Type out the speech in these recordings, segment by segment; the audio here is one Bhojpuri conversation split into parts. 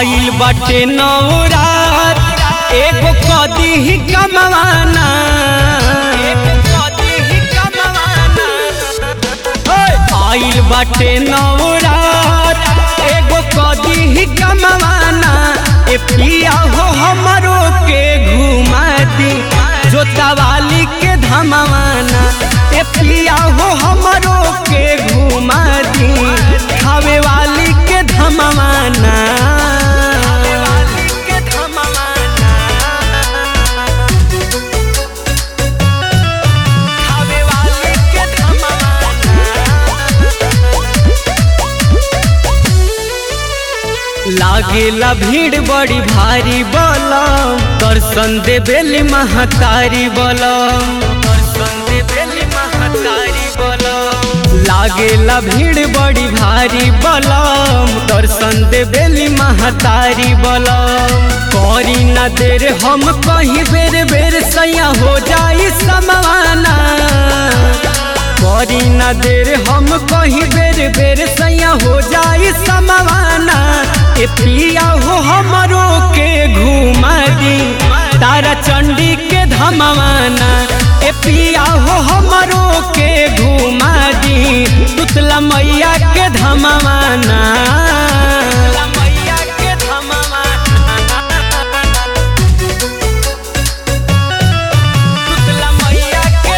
आइल बाटे नौरात एगो कदी ही कमवाना आइल बाटे नौरात एगो कदी ही कमवाना ए पिया हो हमरो के घुमा दी जोतावाली के धमवाना ए पिया हो हमरो के घुमा दी खावे वाली के धमवाना खावे वाली के लागेला भीड़ बड़ी भारी बलम दर्शन देवेली महतारी बलम दर्शन देवेली महतारी बलम लागेला भीड़ बड़ी भारी बलम दर्शन देवेली महतारी बलम करी न देर हम कहीं बेर बेर सैया हो जाई समाना करी न देर हम कहीं बेर बेर सैया हो जाई समाना ए पिया हो हमरो के घुमा दी तारा चंडी के धमवाना ए पिया हो हमरो के घुमा दी तुतला मैया के धमवाना मैया के तुतला मैया के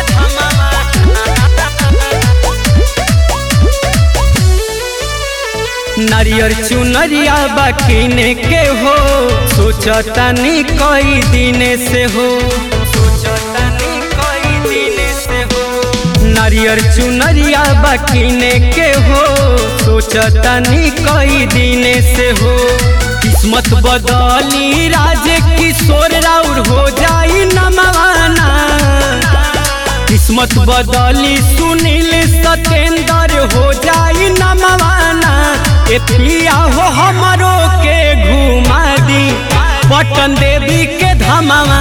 नारियर चुनरिया बाकीने के हो सोचतानी कई दिन से हो सोचतानी कई दिन से हो नारियर चुनरिया बाकीने के हो सोचतानी कई दिन से हो किस्मत बदली राज किशोर राउर हो जाई नमवाना किस्मत बदली सुनील सतेंद्र हो जाई नमवाना ए पिया हो हमरो के घुमा दी पटन देवी के धमावा